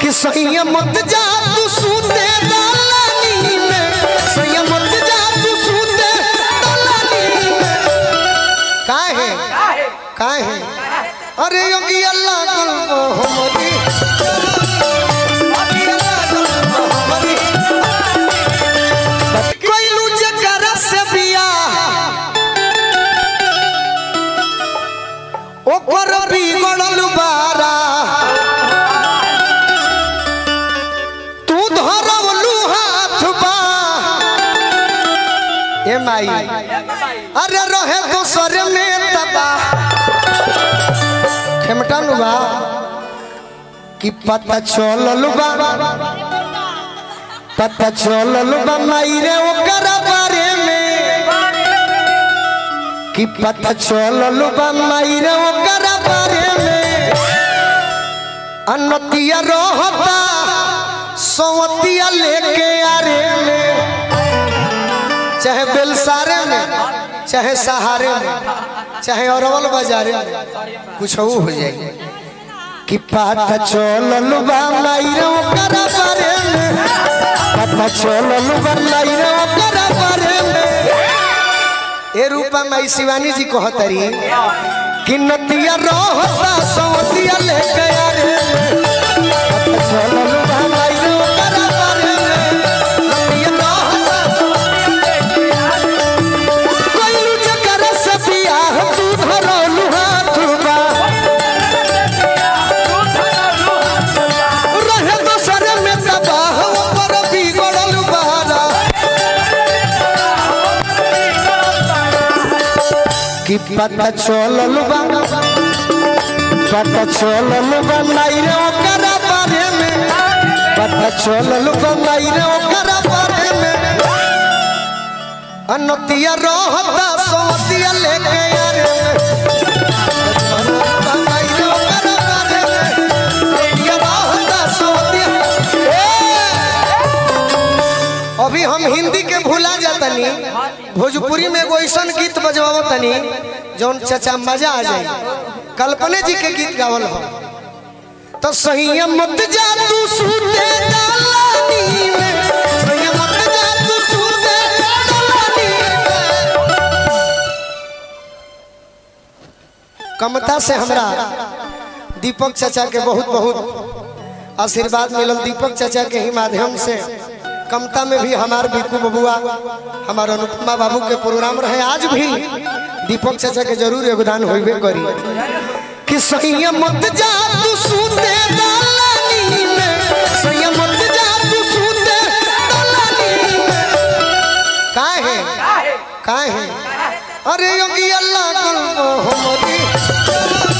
कि सैया मत जा तू सूते दलानी में सैया मत जा तू सूते दलानी में काहे काहे अरे योगी अल्लाह कल्बो हमरी कोइलू जकरा से बियाह ओकर बिगड़ल बारा तू धरवलू हाथ बा ए माई अरे रहे दोसर में तबा खेमटा नु बा कि पता चलल बा पता चलल बा माई रे ओकर बारे में कि पता चलल बा माई रे ओकर बारे में अनतिया रहता सवतिया लेके आरे में चाहे बेलसारे में चाहे सहारे में चाहे अरवल बाजारे में कुछ हो जाए कि पता चलल बा माई रे ओकर बारे में पता चलल बा माई रे ओकर बारे में ए रूपा माई शिवानी जी कहतरी कि नतिया रहता सवतिया लेके आरे पता चलल बा माई रे ओकर बारे में नतिया रहता कोइलू जकर से बियाह तू धरलू हाथ बा रहे दोसर में तबाह ऊपर बिगड़ल बहारा कि पता चलल बा पता चलल बा माई रे ओकर बारे में पता चलल बा माई रे ओकर बारे में अनतिया रहता सोतिया लेके आरे में माई रे ओकर बारे में अनतिया रहता सोतिया ए! अभी हम हिंदी के भूला जातनी भोजपुरी में एगो ऐसा गीत बजवावो तनी जौन चचा मजा आ जाए कल्पने जी के गीत गावल हो तो सही मत जा तू सूते दलानी में सही मत जा तू सूते दलानी में कमता से हमरा दीपक चाचा के बहुत बहुत आशीर्वाद मिलल दीपक चाचा के ही माध्यम से कमता में भी हमार बिकू बबुआ हमार अनुपमा बाबू के प्रोग्राम रहे आज भी दीपक चाचा के जरूर योगदान होइबे करी कि सही मत जा तू सूते दलानी में सही मत जा तू सूते दलानी में काहे काहे अरे योगी अल्लाह कल्बो हमरी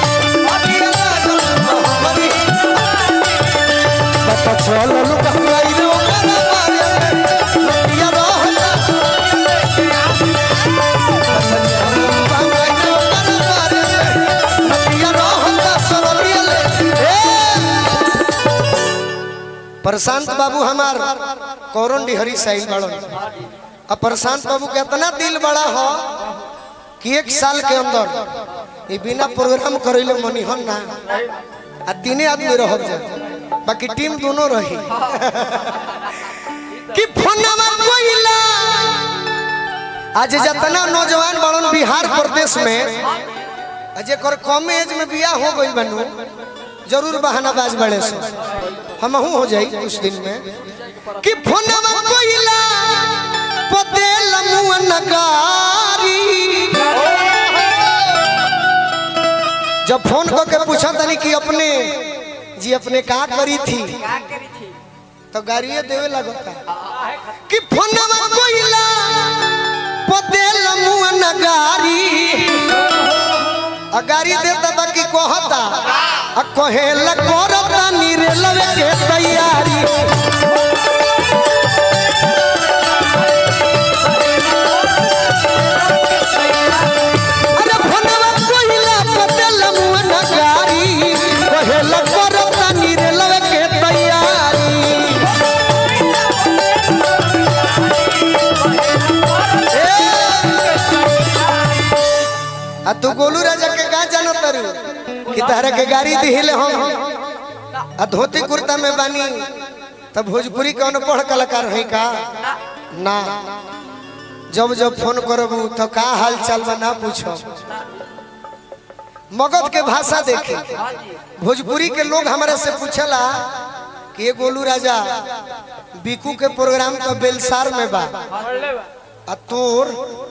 पता चलल कहलाई रे ओकर बारे में नदिया रहता कहलाई रे ओकर बारे में नदिया रहता सरलिया ले ए! प्रशांत बाबू हमार कौरन डिहरी साहिल बड़न अब प्रशांत बाबू के इतना दिल बड़ा हो कि एक साल के अंदर ये बिना प्रोग्राम करैले मनिहन ना आ तीने आदमी रह जाए बाकी टीम दोनों रही कि फोनवा कोइला आज जितना नौजवान बड़न बिहार प्रदेश में आज कर कम एज में बियाह हो गई बनू जरूर बहानाबाज बड़े से हम हो जाई कुछ दिन में कि फोनवा कोइला पते लमुआ नगारी जब फोन करके पूछा तनी कि अपने जी अपने का करी थी तो गाड़िए देवे लगता कि फोनवा कोइला पते लमुआ नगारी आ गाड़ी देता था कि कहता आ कहे करता नीरे लवे के तैयारी अरे फोनवा कोइला पते लमुआ नगारी कहे करता नीरे लवे के तैयारी आ तू गोलू राजा के का जानो तारू कि तारा के गाड़ी दिहिले हम आ धोती कुर्ता में बानी तब भोजपुरी कौन पढ़ कलाकार है का ना जब जब फोन करबू तो का हाल चाल बा ना पूछो मगध के भाषा देखे भोजपुरी के लोग हमारे से पूछला कि ये गोलू राजा बीकू के प्रोग्राम तो बेलसार में बा आ तोर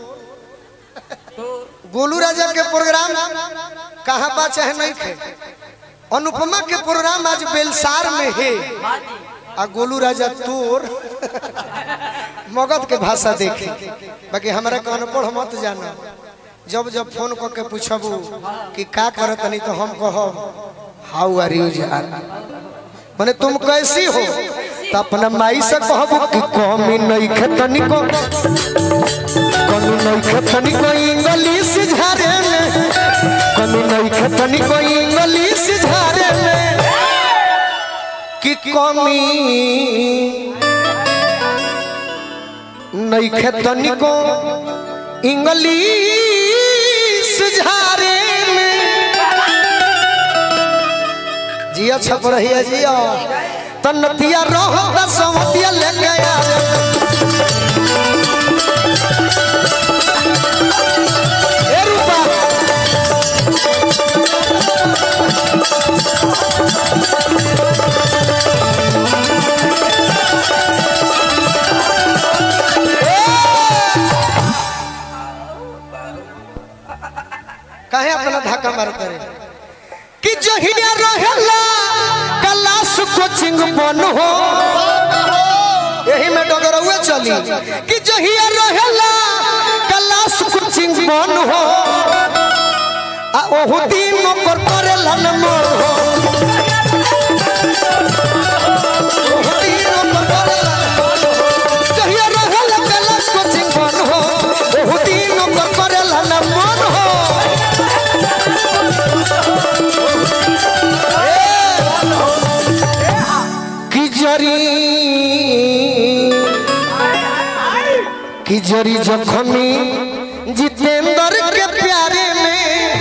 गोलू राजा के प्रोग्राम कहाँ बा चाहे नहीं थे अनुपमा के प्रोग्राम आज बेलसार में है आ गोलू राजा तोर मगध के भाषा देखे बाकी हमारा के अनपढ़ मत जाना जब जब फोन करके पूछबू कि का करत तनी तो हम कहब हाउ आर यू जान माने तुम कैसी हो तो अपना माई से कहबू कि कमी नहीं खेतनी को कमी नहीं खेतनी को इंग्लिश झारे में कमी नहीं खेतनी को इंग्लिश झारे में कि कमी नहीं खेतनी को इंग्लिश झारे में जिया छप रही है जिया तन्नतिया रोहता समतिया लेके आ ए रूपा काहे अपना धक्का मार करे कि जहिया रहेला क्लास कोचिंग बन हो यही में डगरौए चली कि जहिया रहेला क्लास कोचिंग बन हो आ ओहु दिन ओकर करेला न मोर हो ओहु दिन ओकर करेला न मोर हो। जहिया रहेला क्लास कोचिंग बन हो ओहु दिन ओकर करेला न मोर हो की जरी की जरी जखमी जितेंद्र के प्यारे में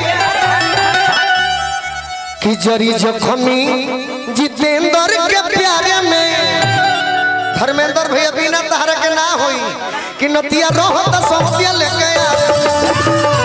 की जरी जखमी जितेंद्र के प्यारे में धर्मेंद्र भैया बिना तहरा के ना होई कि नतिया रोहत सौतिया लेके आ